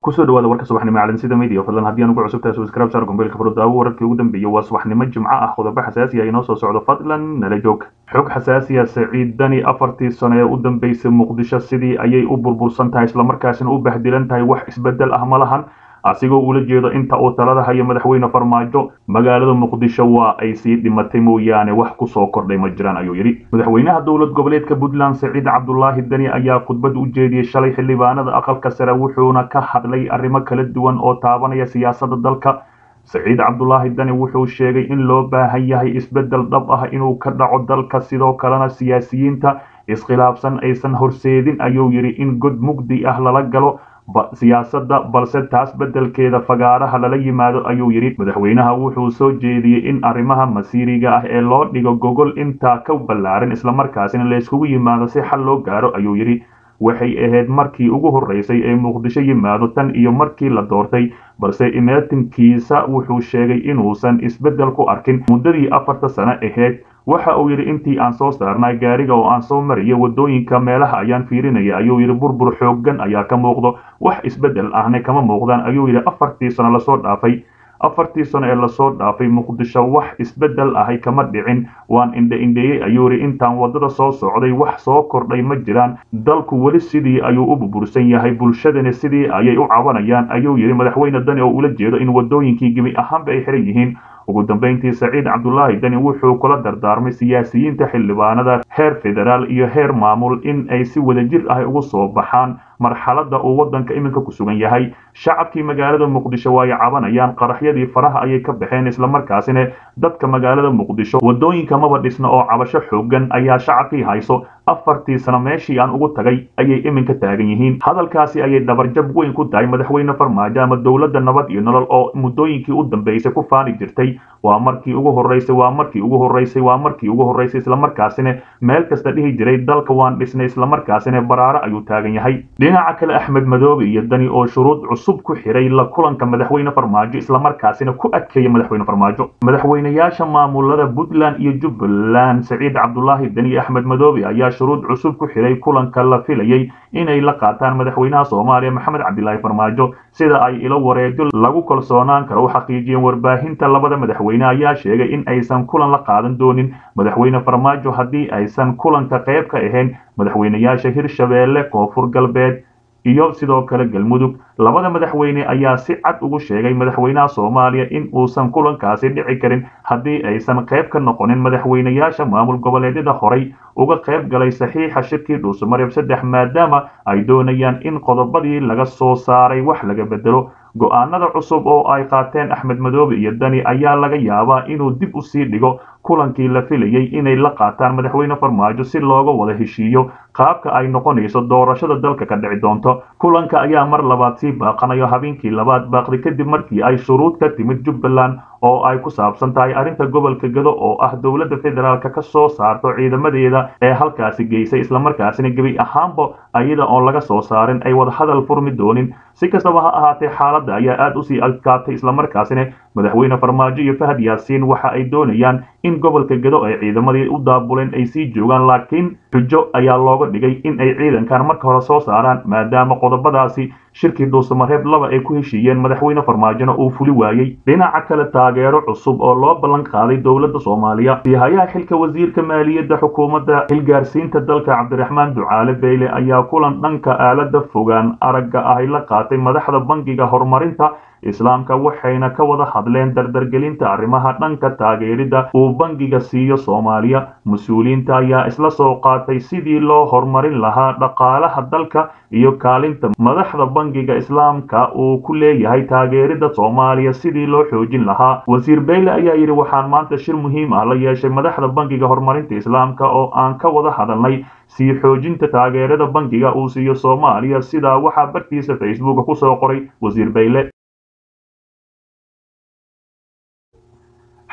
kusoo dhawaada warka subaxnimo caalamsida media fadlan haddii aan ugu cusub tahay subscribe saar gombeelka furudaawo wararkii ugu dambeeyay waa subaxnimo jimco ah qodobo xasaasi ah inoo soo socdo fadlan nala joog xog xasaasi ah saciid dani afartii sano ee u dambeysay muqdisho sidii ayay u burbursan tahay islamarkaasina u bahdilan tahay wax isbedel ah ma lahan asigoo ula jeedo inta uu talada hayo madaxweyne farmaajo magaalada muqdisho waa ay sii dhimatay mooyaane wax kusoo kordhay ma jiraan ayuu yidhi madaxweynaha dowlad goboleedka puntland saciid cabdulaahi dani ayaa khudbad u jeediyey shalay xildhibaanada aqalka sare wuxuuna ka hadlay arrimo kala duwan oo taabanaya siyaasadda dalka saciid cabdulaahi dani wuxuu sheegay in loo baahan yahay isbeddel dhab ah inuu ka dhaco dalka sidoo kalena siyaasiyiinta iskhilaafsan aysan horseedin ayuu yidhi in god mugdi ah lala galo siyaasadda balse taas beddelkeeda fagaaraha lala yimaado ayuu yidhi madaxweynaha wuxuu soo jeediyey in arrimaha masiiriga ah ee loo dhigo gogol intaa ka ballaaran islamarkaasina layskugu yimaado si xal loo gaaro ayuu yidhi waxay ahayd markii ugu horreysay ee muqdisho yimaado tan iyo markii la doortay balse imaatinkiisa wuxuu sheegay inuusan isbeddel ku arkin muddadii afarta sano ahayd waxa uu yidhi intii aan soo saarnay gaariga oo aan soo mariyay waddooyinka meelaha ayaan fiirinaya ayuu yidhi burbur xooggan ayaa ka muuqdo wax isbeddel ahna kama muuqdaan ayuu yidhi afartii sano lasoo dhaafay afartii sano ee lasoo dhaafay muqdisho wax isbeddel ahay kama dhicin waan indhe indheeyey ayuu yidhi intaan waddada soo socday wax soo kordhay ma jiraan dalku weli sidii ayuu u burbursan yahay bulshadani sidii ayay u cabanayaan ayuu yidhi madaxweyne dani oo ula jeedo in waddooyinkii gebi ahaanba ay xiran yihiin ugu dambeyntii saciid cabdulaahi dani wuxuu kula dardaarmay siyaasiyiinta xildhibaanada heer federaal iyo heer maamul in ay si wadajir ah ugu soo baxaan marxaladda uu waddanka iminka ku sugan yahay shacabkii magaalada muqdisho waa ay cabanayaan qaraxyadii faraha ayay ka baxeen islamarkaasina dadka magaalada muqdisho waddooyinka maba dhisna oo cabasho xoogan ayaa shacabkii hayso afartii sano meeshii aan ugu tagay ayay iminka taagan yihiin hadalkaasi ayay dhabarjab weyn ku tahay madaxweyne farmaajo ama dowladda nabad iyo nolol oo muddooyinkii u dambeysay ku faani jirtay waa markii ugu horreysay waa markii ugu horreysay waa markii ugu horreysay islamarkaasina meel kasta dhihi jiray dalka waan dhisnay islamarkaasina baraaro ayuu taagan yahay dhinaca kale axmed madoobe iyo dani oo shuruud cusub ku xiray la kulanka madaxweyne farmaajo islamarkaasina ku adkeeya madaxweyne farmaajo madaxweynayaasha maamulada puntland iyo jubbaland saciid cabdulaahi dani iyo axmed madoobe ayaa shuruud cusub ku xiray kulanka la filayay inay la qaataan madaxweynaha soomaaliya maxamed cabdilaahi farmaajo sida ay ilo wareejo lagu kalsoonaan karo u xaqiijiyeen warbaahinta labada madaxweyne ayaa sheegay in aysan kulan la qaadan doonin madaxweyne farmaajo haddii aysan kulanka qayb ka ahayn madaxweynayaasha hirshabeelle koonfur galbeed iyo sidoo kale galmudug labada madaxweyne ayaa si cad ugu sheegay madaxweynaha soomaaliya in uusan kulankaasi dhici karin haddii aysan qayb ka noqonin madaxweynayaasha maamul goboleedyada horay uga qayb galay saxiixa shirkii dhuusamareeb saddex maadaama ay doonayaan in qodobadii laga soo saaray wax laga bedelo go-aanada cusub oo ay qaateen axmed madoobe iyo dani ayaa laga yaabaa inuu dib u sii dhigo kulankii la filayay inay la qaataan madaxweyne farmaajo si looga wada heshiiyo qaabka ay noqonayso doorashada dalka ka dhici doonto kulanka ayaa mar labaad sii baaqanayo habeenkii labaad baaqdi kadib markii ay shuruud ka timid jubbaland oo ay ku saabsan tahay arrinta gobolka gado oo ah dowladda federaalka ka soo saarto ciidamadeeda ee halkaasi geysay islamarkaasina gebi ahaanba ayada oon laga soo saarin ay wadahadal furmi doonin si kastaba ha ahaatee xaaladda ayaa aad usii adkaatay islamarkaasina madaxweyne farmaajo iyo fahad yaasiin waxa ay doonayaan in gobolka gado ay ciidamadii u daabuleen ay sii joogaan laakiin xujo ayaa looga dhigay in ay ciidankan marka hore soo saaraan maadaama qodobadaasi shirkii dhuusamareeb laba ay ku heshiiyeen madaxweyne farmaajona uu fuli waayey dhinaca kale taageero cusub oo loo ballan qaaday dowladda soomaaliya sihayaha xilka wasiirka maaliyadda xukuumadda xilgaarsiinta dalka cabdiraxmaan ducaale beyle ayaa kulan dhanka aalada fogaan aragga ahy la qaatay madaxda bangiga horumarinta islaamka waxayna ka wada hadleen dardargelinta arrimaha dhanka taageeridda uu bangiga siiyo soomaaliya mas-uuliyiinta ayaa isla soo qaatay sidii loo horumarin lahaa dhaqaalaha dalka iyo kaalinta madaxda bangiga islaamka uu ku leeyahay taageeridda soomaaliya sidii loo xoojin lahaa wasiir beyle ayaa yidhi waxaan maanta shir muhiim ah la yeeshay madaxda bangiga horumarinta islaamka oo aan ka wada hadalnay sii xoojinta taageerada bangiga uu siiyo soomaaliya sidaa waxaa bartiisa facebook kusoo qoray wasiir beyle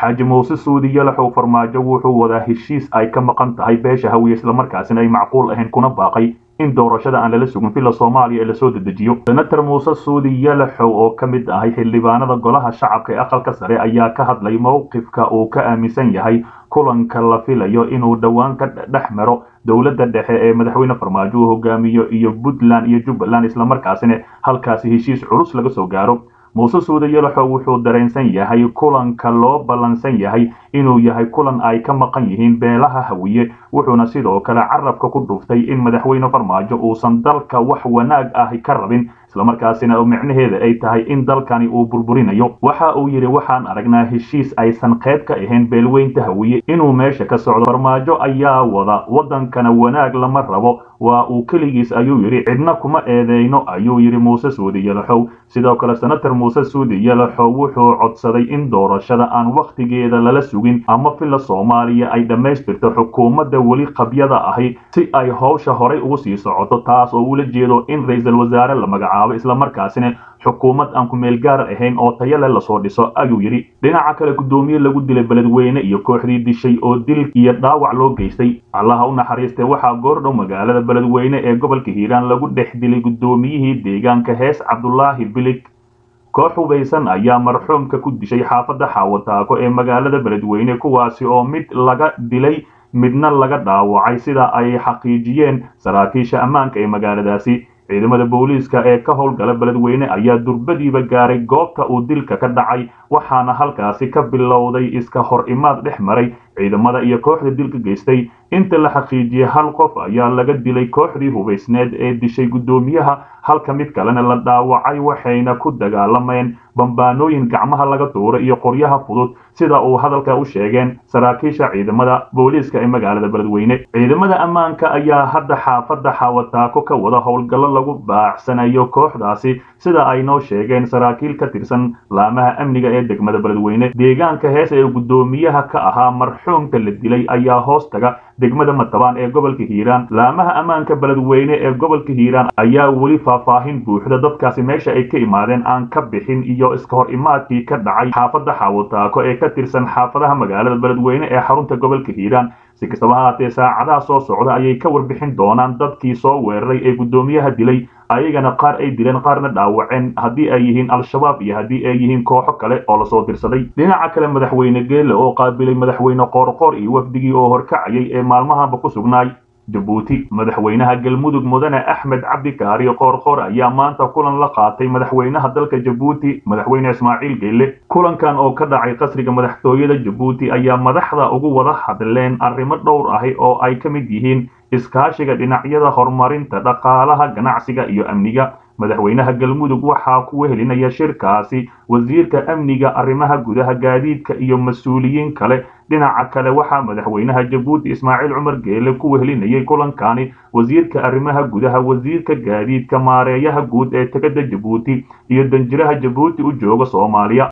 xaaji muuse suudi yalaxow farmaajo wuxuu wadaa heshiis ay ka maqan tahay beesha hawiye islamarkaasina ay macquul ahayn kuna baaqay in doorashada aan lala sugin villa soomaaliya ee lasoo dedejiyo senator muuse suudi yalaxow oo ka mid ahay xildhibaanada golaha shacabka ee aqalka sare ayaa ka hadlay mowqifka uu ka aaminsan yahay kulanka la filayo inuu dhowaan ka dhex maro dowladda dhexe ee madaxweyne farmaajo uu hogaamiyo iyo puntland iyo jubbaland islamarkaasina halkaasi heshiis culus laga soo gaaro muuse suude yalaxow wuxuu dareensan yahay kulanka loo ballansan yahay inuu yahay kulan ay ka maqan yihiin beelaha hawiye wuxuuna sidoo kale carabka ku dhuftay in madaxweyne farmaajo uusan dalka wax wanaag ah ka rabin islamarkaasina micnaheeda ay tahay in dalkani uu burburinayo waxa uu yidhi waxaan aragnaa heshiis aysan qayb ka ahayn beelweynta hawiye inuu meesha ka socdo farmaajo ayaa wada waddankana wanaag lama rabo waa uu keligiis ayuu yidhi cidna kuma eedeyno ayuu yidhi muuse suudi yalaxow sidoo kale senator muuse suudi yalaxow wuxuu codsaday in doorashada aan wakhtigeeda lala sugin ama villa soomaaliya ay dhammaystirto xukuumadda weli qabyada ahi si ay howsha horay ugu sii socoto taas oo ula jeedo in ra-iisul wasaare la magacaabo islamarkaasina xukuumad aan ku meel gaar ahayn oo tayale lasoo dhiso ayuu yidhi dhinaca kale guddoomiye lagu dilay beledweyne iyo kooxdii dishay oo dil iyo dhaawac loo geystay allaha u naxariistay waxaa goordhow magaalada beledweyne ee gobolka hiiraan lagu dhex dilay guddoomiyihii deegaanka hees cabdulaahi bilig koox hubaysan ayaa marxuumka ku dishay xaafadda xaawataako ee magaalada beledweyne kuwaasi oo mid laga dilay midna laga dhaawacay sida ay xaqiijiyeen saraakiisha ammaanka ee magaaladaasi ciidamada booliiska ee ka howlgala beledweyne ayaa durbadiiba gaaray goobta uu dilka ka dhacay waxaana halkaasi ka bilowday iska hor imaad dhex maray ciidamada iyo kooxda dilka geystay inta la xaqiijiyey hal qof ayaa laga dilay kooxdii hubaysneed ee dishay guddoomiyaha halka mid kalena la dhaawacay waxayna ku dagaalameen bambaanooyin gacmaha laga tuuray iyo qoryaha fudud sida uu hadalka u sheegeen saraakiisha ciidamada booliiska ee magaalada beledweyne ciidamada ammaanka ayaa hadda xaafadda xaawataako ka wada howlgallo lagu baacsanayo kooxdaasi sida ay noo sheegeen saraakiil ka tirsan laamaha amniga ee degmada beledweyne deegaanka hees ee guddoomiyaha ka ahaa marxuumka la dilay ayaa hoos taga degmada matabaan ee gobolka hiiraan laamaha ammaanka beledweyne ee gobolka hiiraan ayaa weli faahfaahin buuxda dadkaasi meesha ay ka imaadeen aan ka bixin iyo iska hor imaadkii ka dhacay xaafadda xaawataako ee ka tirsan xaafadaha magaalada beledweyne ee xarunta gobolka hiiraan si kastaba haatee saacadaha soo socda ayay ka warbixin doonaan dadkii soo weeraray ee guddoomiyaha dilay ayagana qaar ay dileen qaarna dhaawaceen haddii ay yihiin al-shabaab iyo haddii ay yihiin kooxo kale oo lasoo dirsaday dhinaca kale madaxweyne geele oo qaabilay madaxweyne qoorqoor iyo wafdigii oo horkacayay ee maalmahanba ku sugnaay jabuuti madaxweynaha galmudug mudane axmed cabdi kaari qoorqoor ayaa maanta kulan la qaatay madaxweynaha dalka jabuuti madaxweyne ismaaciil geyle kulankan oo ka dhacay qasriga madaxtooyada jabuuti ayaa madaxda ugu wada hadleen arrimo dhowr ahi oo ay ka mid yihiin iskaashiga dhinacyada horumarinta dhaqaalaha ganacsiga iyo amniga madaxweynaha galmudug waxaa ku wehelinaya shirkaasi wasiirka amniga arrimaha gudaha gaadiidka iyo mas-uuliyiin kale dhinaca kale waxaa madaxweynaha jabuuti ismaaciil cumar geele ku wehelinayay kulankani wasiirka arrimaha gudaha wasiirka gaadiidka maareeyaha guud ee tegada jabuuti iyo danjiraha jabuuti u jooga soomaaliya